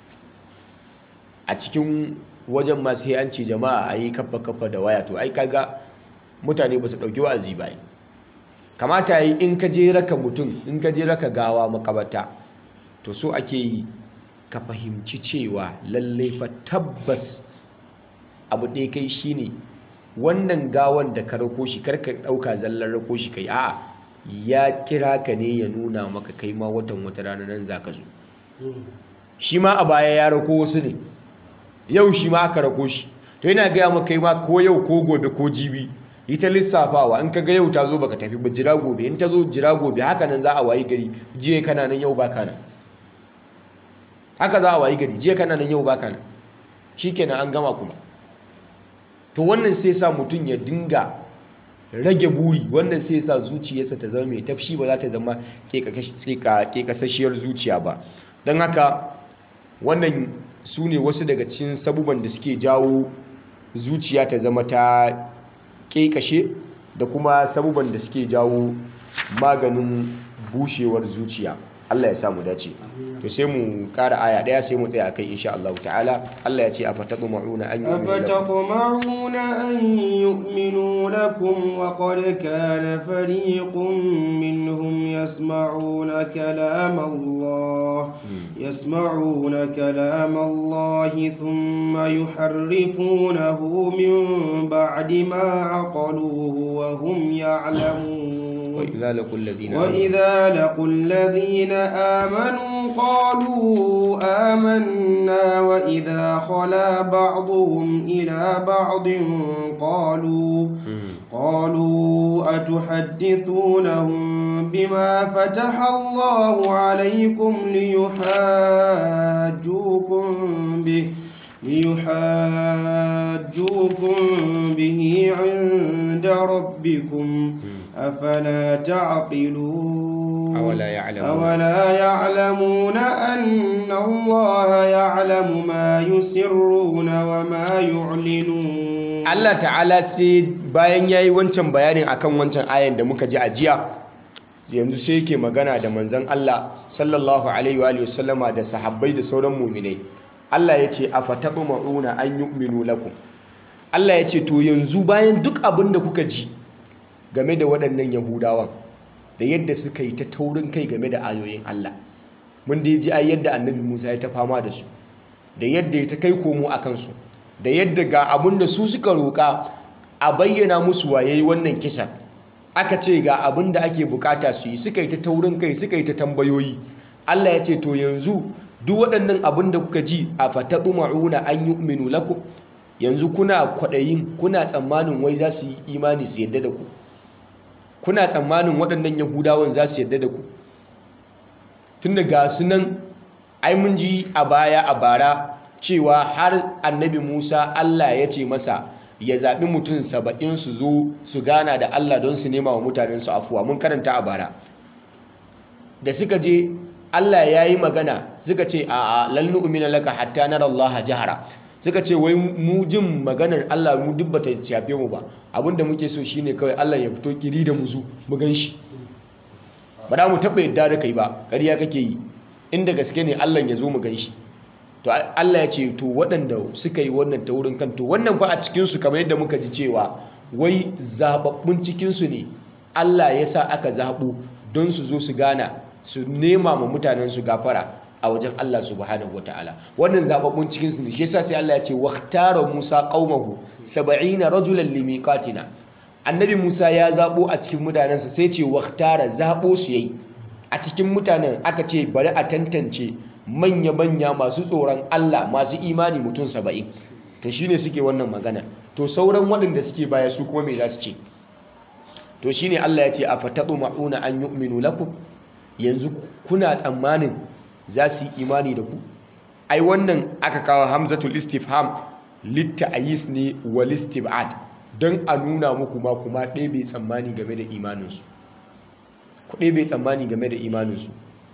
a cikin wajen ma sai an ce jama'a a yi kafa kafa da waya to ai kaga mutane ba su ɗauki wa'azi ba kamata yi in ka je raka mutum in ka je raka gawa makabata to so ake yi ka fahimci cewa lallai fa tabbas abu ɗaya kai shine wannan gawan da ka rako shi karka ɗauka zallar rako shi kai a'a ya kira ka ne ya nuna maka kai ma watan wata rana nan za ka zo shi ma a baya ya rako wasu ne yau shi ma aka rako shi to yana gaya maka kai ma ko yau ko gobe ko jibi ita lissafawa in ka ga yau ta zo baka tafi ba jira gobe in ta zo jira gobe haka nan za a wayi gari jiya kana nan yau baka nan haka za a wayi gari jiya kana nan yau baka nan shikenan an gama kuma to wannan sai sa mutum ya dinga rage buri wannan sai sa zuciyarsa ta zama mai tafshi ba za ta zama kekasashiyar zuciya ba don haka wannan su ne wasu daga cikin sabuban da suke jawo zuciya ta zama ta kekashe da kuma sabuban da suke jawo maganin bushewar zuciya Allah ya samu dace to sai mu kara aya daya sai mu tsaya akai insha Allah ta'ala Allah ya ce afataqma'una an
أفتطمعون أن يؤمنوا لكم وقد كان فريق منهم يسمعون كلام الله يسمعون كلام الله ثم يحرفونه من بعد ما عقلوه وهم يعلمون
وإذا لقوا الذين
وإذا لقوا الذين آمنوا قالوا آمنا وإذا خلا بعضهم إلى بعض قالوا قالوا أتحدثونهم بما فتح الله عليكم ليحاجوكم به ليحاجوكم به عند ربكم أفلا تعقلون
أولا يعلمون
أولا يعلمون أن الله يعلم ما يسرون وما يعلنون
Allah ta'ala sai bayan yayi wancan bayanin akan wancan ayan da muka ji a jiya yanzu sai yake magana da manzon Allah sallallahu alaihi wa alihi wasallama da sahabbai da sauran mu'minai Allah ya ce afatabma'una an yu'minu lakum Allah ya ce to yanzu bayan duk abin da kuka ji game da waɗannan Yahudawan da yadda suka yi ta taurin kai game da ayoyin Allah mun da ji ai yadda Annabi Musa ya ta fama da su da yadda ya ta kai komo a kansu da yadda ga abin da su suka roƙa a bayyana musu waye wannan kisa aka ce ga abin da ake bukata su yi suka yi ta taurin kai suka yi ta tambayoyi Allah ya ce to yanzu duk waɗannan abin da kuka ji a fataɓu ma'una an yu'minu lakum yanzu kuna kwaɗayin kuna tsammanin wai za su yi imani su yadda da ku kuna tsammanin waɗannan yahudawan za su yadda da ku tun da ga su nan ai mun ji a baya a bara cewa har annabi musa allah ya ce masa ya zaɓi mutum saba'in su zo su gana da allah don su nema wa mutanensu afuwa mun karanta a bara da suka je allah ya yi magana suka ce a lallu umina laka hatta nara allah jahara suka ce wai mu jin maganar Allah mu duk bata shafe mu ba abinda muke so shine kawai Allah ya fito kiri da muzu mu gan shi ba da mu taɓa yadda da kai ba ƙarya kake yi inda gaske ne Allah ya zo mu gan shi to Allah ya ce to waɗanda suka yi wannan ta wurin kan to wannan fa a cikinsu kamar yadda muka ji cewa wai zababbun cikinsu ne Allah ya sa aka zaɓo don su zo su gana su nema ma mutanen su gafara a wajen Allah subhanahu wataala wannan zababbun cikin su ne shi yasa sai Allah ya ce waqtara Musa qaumahu 70 rajulan limiqatina annabi Musa ya zabo a cikin mutanensa sai ce waqtara zabo su yayi a cikin mutanen aka ce bari a tantance manya manya masu tsoron Allah masu imani mutum 70 to shine suke wannan magana to sauran waɗanda suke baya su kuma me za su ce to shine Allah ya ce afatadu ma'una an yu'minu lakum yanzu kuna tsammanin za su yi imani da ku ai wannan aka kawo hamzatul istifham litta'ayis ne wal istib'ad don a nuna muku ma kuma ɗaya bai tsammani game da imaninsu ku ɗaya bai tsammani game da imaninsu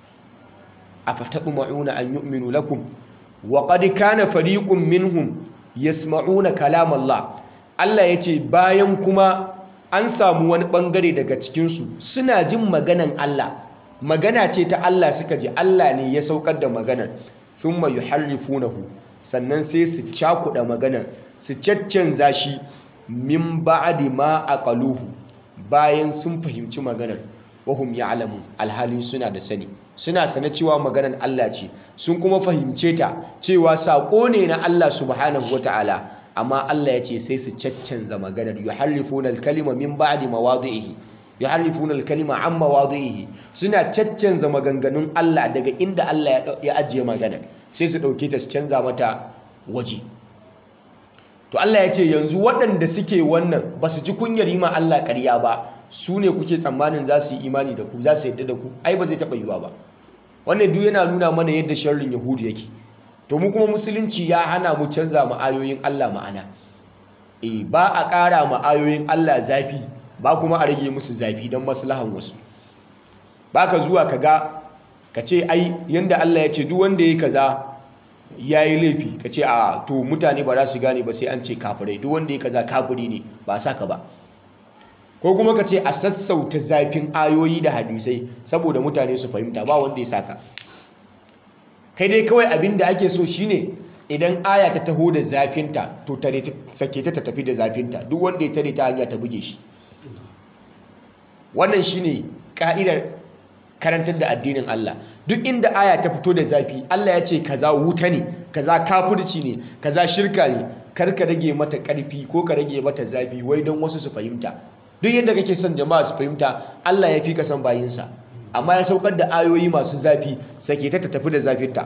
a fataɓu ma'una an yu'minu lakum wa qad kana fariqun minhum yasma'una kalam Allah Allah yace bayan kuma an samu wani bangare daga cikinsu suna jin maganan Allah magana ce ta Allah suka ji Allah ne ya saukar da maganar thumma yuharrifunahu sannan sai su cakuɗa maganar su caccanza shi min ba'di ma aqaluhu bayan sun fahimci maganar wahum ya'lamun alhalin suna da sani suna sana cewa maganar Allah ce sun kuma fahimce ta cewa saƙo ne na Allah subhanahu wata'ala amma Allah ya ce sai su caccanza maganar yuharrifuna al-kalima min ba'di mawadhihi yuharrifuna al-kalima an mawadhihi suna caccanza maganganun Allah daga inda Allah ya ajiye maganar sai su dauke ta su canza mata waje to Allah ya ce yanzu waɗanda suke wannan ba su ji kunyar yi ma Allah ƙarya ba su ne kuke tsammanin za su yi imani da ku za su yadda da ku ai ba zai taɓa yiwa ba wannan duk yana nuna mana yadda sharrin yahudu yake to mu kuma musulunci ya hana mu canza ma ayoyin Allah ma'ana eh ba a ƙara ma ayoyin Allah zafi ba kuma a rage musu zafi don maslahan wasu ba ka zuwa ka ga ka ce ai yanda Allah ya ce duk wanda ya kaza ya yi laifi ka ce a to mutane ba za su gane ba sai an ce kafirai duk wanda ya kaza kafiri ne ba saka ba ko kuma ka ce a sassauta zafin ayoyi da hadisai saboda mutane su fahimta ba wanda ya saka kai dai kawai abin da ake so shine idan aya ta taho da zafinta to tare sake ta tafi da zafinta duk wanda ya tare ta hanya ta buge shi wannan shine ka'idar karantar da addinin Allah duk inda aya ta fito da zafi Allah ya ce kaza wuta ne kaza kafirci ne kaza shirka ne kar ka rage mata karfi ko ka rage mata zafi wai don wasu su fahimta duk yadda kake son jama'a su fahimta Allah ya fi ka son bayinsa amma ya saukar da ayoyi masu zafi sake ta tafi da zafinta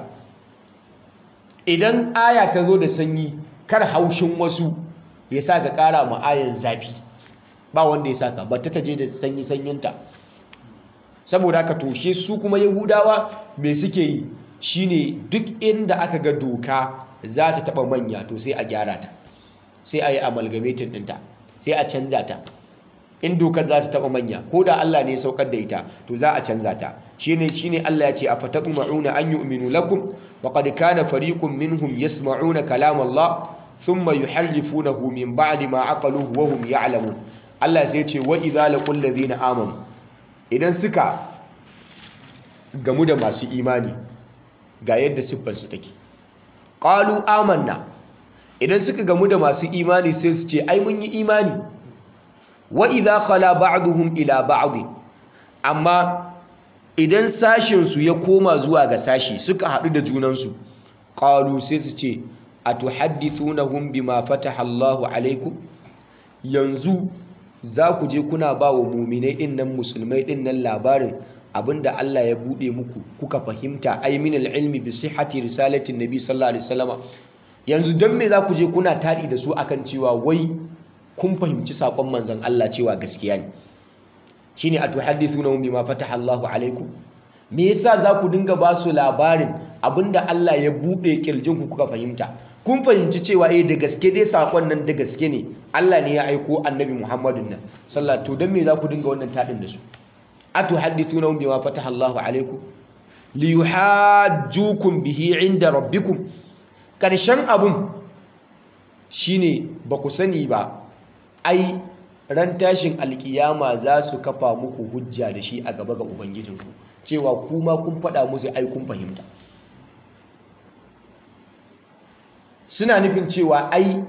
idan aya ta zo da sanyi kar haushin wasu ya sa ka kara ma ayan zafi ba wanda ya saka ba ta taje da sanyi sanyinta saboda haka toshe su kuma yahudawa me suke yi shine duk inda aka ga doka za ta taba manya to sai a gyara ta sai a yi amalgamatin ɗinta sai a canza ta in dokar za ta taba manya ko da Allah ne ya saukar da ita to za a canza ta shine shine Allah ya ce afatatma'una an yu'minu lakum wa qad kana fariqun minhum yasma'una kalam Allah thumma yuharrifunahu min ba'di ma aqaluhu wa hum ya'lamun Allah sai ya ce wa idza laqul ladina amanu idan suka gamu da masu imani ga yadda siffarsu take qalu amanna idan suka gamu da masu imani sai su ce ai mun yi imani wa idza khala ba'duhum ila ba'd amma idan sashin su ya koma zuwa ga sashi suka hadu da junan su qalu sai su ce atuhaddithunahum bima fataha Allahu alaikum yanzu za ku je kuna ba wa muminai din nan musulmai din nan labarin abinda Allah ya bude muku kuka fahimta ay min ilmi bi sihhati risalatin nabi sallallahu alaihi wasallama yanzu dan me za ku je kuna tadi da su akan cewa wai kun fahimci sakon manzon Allah cewa gaskiya ne shine atuhaddithuna bima fataha Allahu alaikum me yasa za ku dinga ba su labarin abinda Allah ya bude kirjin ku kuka fahimta kun fahimci cewa eh da gaske dai sakon nan da gaske ne Allah ne ya aiko annabi Muhammadun nan sallallahu to dan me za ku dinga wannan tadin da su atuhaddithuna bima fataha Allahu alaikum liyuhajjukum bihi inda rabbikum karshen abun shine ba ku sani ba ai ran tashin alkiyama za su kafa muku hujja da shi a gaba ga ubangijinku cewa kuma kun faɗa musu ai kun fahimta suna nufin cewa ai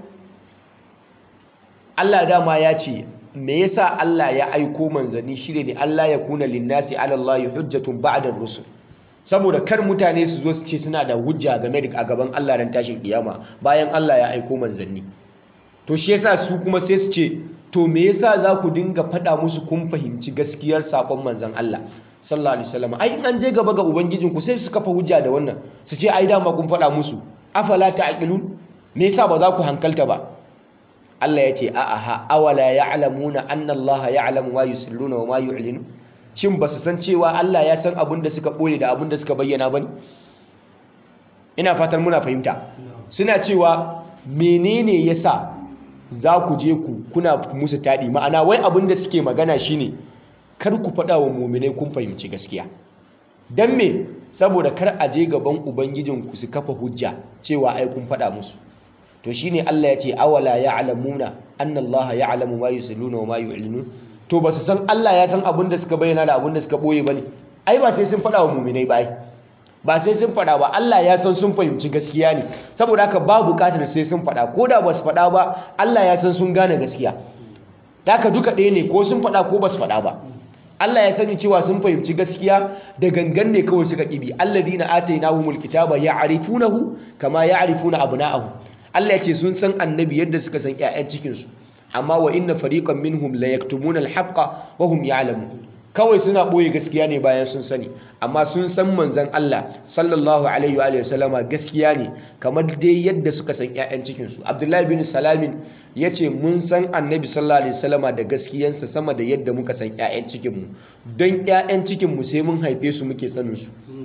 Allah dama ya ce me yasa Allah ya aiko manzanni shine ne Allah ya kuna linnasi ala Allah hujjatun ba'da rusul saboda kar mutane su zo su ce suna da hujja game da a gaban Allah ran tashin kiyama bayan Allah ya aiko manzanni to shi yasa su kuma sai su ce to me yasa za ku dinga faɗa musu kun fahimci gaskiyar sakon manzan Allah sallallahu alaihi wasallam ai in an je gaba ga ubangijinku sai su kafa hujja da wannan su ce ai dama kun faɗa musu afala ta'qilun me yasa ba za ku hankalta ba Allah ya ce a'a awala ya'lamuna anna Allah ya'lamu ma yusirruna wa ma yu'linu shin ba su san cewa Allah ya san abin da suka boye da abin da suka bayyana bane ina fatan muna fahimta suna cewa menene yasa za ku je ku kuna musu taɗi ma'ana wai abin da suke magana shine kar ku faɗa wa muminai kun fahimci gaskiya don me saboda kar a je gaban ubangijinku su kafa hujja cewa ai kun faɗa musu to shine Allah ya ce awala ya'lamuna anna Allah ya'lamu ma yusirruna wa ma yu'linun to ba su san Allah ya san abin da suka bayyana da abin da suka boye bane ai ba sai sun faɗa wa mu'minai ba ai ba sai sun faɗa ba Allah ya san sun fahimci gaskiya ne saboda haka ba buƙatar sai sun faɗa ko da ba su faɗa ba Allah ya san sun gane gaskiya haka duka ɗaya ne ko sun faɗa ko ba su faɗa ba Allah ya sani cewa sun fahimci gaskiya da gangan ne kawai suka ƙibi alladhina atainahumul kitaba ya'rifunahu kama ya'rifuna abna'ahum Allah ya ce sun san annabi yadda suka san ƴaƴan cikin su amma wa inna fariqan minhum la yaktumuna al-haqqa wa hum ya'lamun kawai suna ɓoye gaskiya ne bayan sun sani amma sun san manzan Allah sallallahu alaihi wa sallama gaskiya ne kamar dai yadda suka san 'ya'yan cikinsu abdullahi bin salamin ya ce mun san annabi sallallahu alaihi wasallama da gaskiyansa sama da yadda muka san 'ya'yan cikinmu don 'ya'yan cikinmu sai mun haife su muke saninsu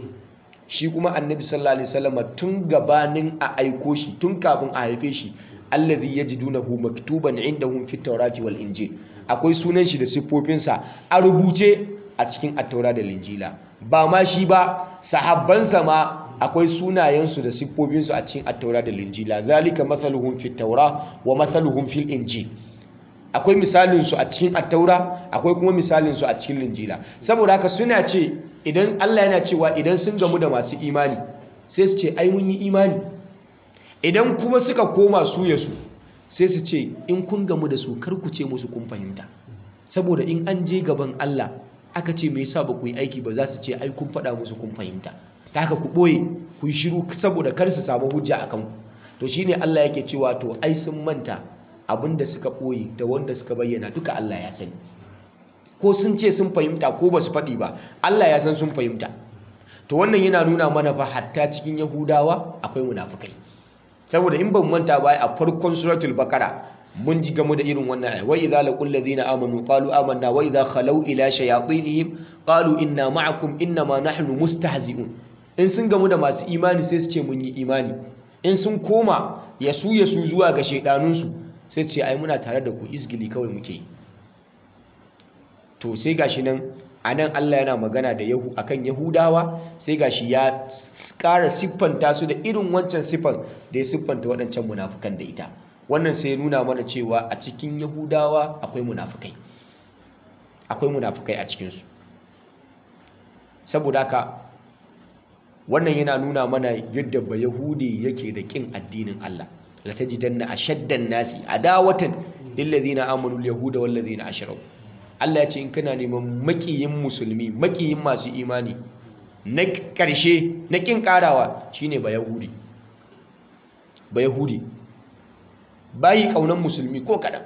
shi kuma annabi sallallahu alaihi wasallama tun gabanin a aiko shi tun kafin a haife shi allazi yajidunahu maktuban indahum fit tawrati wal injil akwai sunan shi da siffofinsa a rubuce a cikin attaura da linjila ba ma shi ba sahabbansa ma akwai sunayensu da siffofinsu a cikin attaura da linjila zalika mathaluhum fit taura wa mathaluhum fil injil akwai misalinsu a cikin attaura akwai kuma misalinsu a cikin linjila saboda haka suna ce idan Allah yana cewa idan sun gamu da masu imani sai su ce ai mun yi imani idan kuma suka koma su ya su sai su ce in kun gamu da su kar ku ce musu kun fahimta saboda in an je gaban Allah aka ce me yasa ba ku yi aiki ba za su ce ai kun faɗa musu kun fahimta ta haka ku ɓoye ku yi shiru saboda kar su samu hujja a kanku to shine Allah yake cewa to ai sun manta abinda suka ɓoye da wanda suka bayyana duka Allah ya sani ko sun ce sun fahimta ko ba su faɗi ba Allah ya san sun fahimta to wannan yana nuna mana fa hatta cikin Yahudawa akwai munafukai saboda in ban manta ba a farkon suratul bakara mun ji gamu da irin wannan ayat wa idza laqul ladina amanu qalu amanna wa idza khalau ila shayatinihim qalu inna ma'akum innama nahnu mustahzi'un in sun gamu da masu imani sai su ce mun yi imani in sun koma yasu yasu zuwa ga shaidanun su sai su ce ai muna tare da ku izgili kawai muke yi to sai gashi nan anan Allah yana magana da yahu akan yahudawa sai gashi ya ƙara siffanta su da irin wancan siffan da ya siffanta waɗancan munafukan da ita wannan sai nuna mana cewa a cikin yahudawa akwai munafukai akwai munafukai a cikinsu saboda haka wannan yana nuna mana yadda ba yahudi yake da ƙin addinin Allah la tajidanna ashaddan nasi adawatan lil ladina amanu al yahuda wal ladina ashraku Allah ya ce in kana neman makiyin musulmi makiyin masu imani na ƙarshe na ƙin ƙarawa shine ba yahudi ba yahudi bayi ƙaunar musulmi ko kaɗan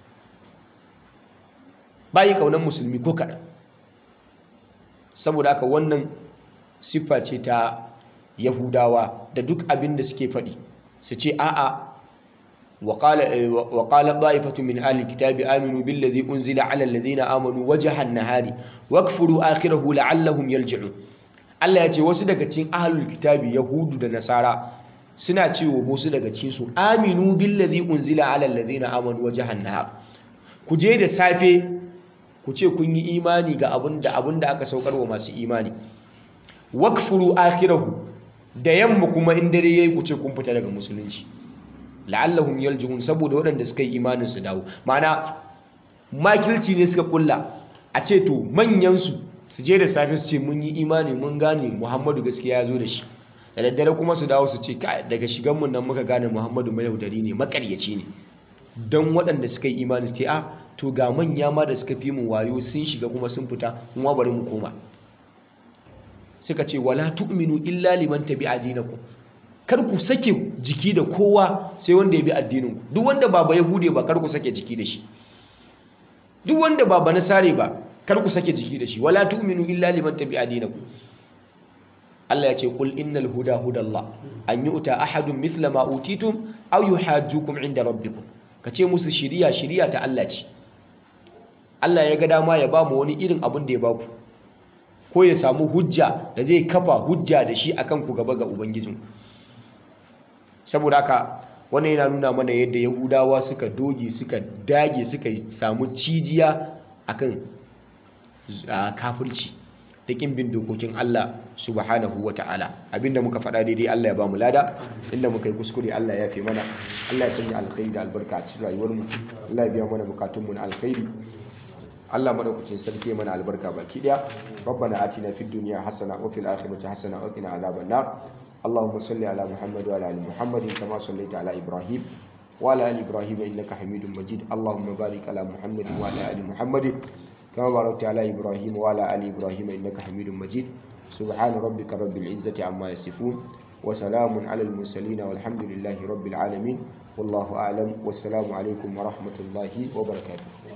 bayi ƙaunar musulmi ko kaɗan saboda haka wannan siffa ce ta yahudawa da duk abin da suke faɗi su ce a'a وقال وقال طائفة من أهل الكتاب آمنوا بالذي أنزل على الذين آمنوا وجه النهار واكفروا آخره لعلهم يرجعون Allah ya ce wasu daga cikin ahlul kitabi yahudu da nasara suna cewa wasu daga cikin su aminu billazi unzila ala allazina amanu wajhan nahar ku je da safe ku ce kun yi imani ga abinda abinda aka saukar wa masu imani wakfuru akhirahu da yamma kuma in dare yayi ku ce kun fita daga musulunci la'allahum yaljihun saboda waɗanda suka yi imanin su dawo ma'ana makilci ne suka kulla a ce to manyan su su je da safe su ce mun yi imani mun gane Muhammadu gaskiya ya zo da shi da daddare kuma su dawo su ce daga shigan mun nan muka gane Muhammadu mai yaudari ne makaryaci ne don waɗanda suka yi imani su ce a to ga manya ma da suka fi mu wayo sun shiga kuma sun fita kuma bari mu koma suka ce wala tu'minu illa liman tabi'a dinakum kar ku sake jiki da kowa sai wanda ya bi addinin ku duk wanda ba ba yahude ba kar ku sake jiki da shi duk wanda ba ba nasare ba kar ku sake jiki da shi wala tu'minu illa liman tabi'a dinakum Allah ya ce qul innal huda hudallah an yu'ta ahadun mithla ma utitum aw yuhajjukum inda rabbikum kace musu shiriya shiriya ta Allah ce Allah ya ga dama ya ba mu wani irin abin da ya ba ku ko ya samu hujja da zai kafa hujja da shi akan ku gaba ga ubangijinku saboda haka wannan yana nuna mana yadda yahudawa suka doge suka dage suka samu cijiya akan kafirci da kin bin dokokin Allah subhanahu wa ta'ala abinda muka faɗa daidai Allah ya ba mu lada inda muka yi kuskure Allah ya fi mana Allah ya sanya alkhairi da albarka a cikin rayuwar mu Allah ya biya mana bukatun mu na alkhairi Allah madaukakin sarki mana albarka baki daya ربنا آتنا في الدنيا حسنة وفي الآخرة حسنة وقنا عذاب النار اللهم صل على محمد وعلى آل محمد كما صليت على إبراهيم وعلى آل إبراهيم إنك حميد مجيد اللهم بارك على محمد وعلى آل محمد كما باركت على إبراهيم وعلى آل إبراهيم إنك حميد مجيد سبحان ربك رب العزة عما يصفون وسلام على المرسلين والحمد لله رب العالمين والله أعلم والسلام عليكم ورحمة الله وبركاته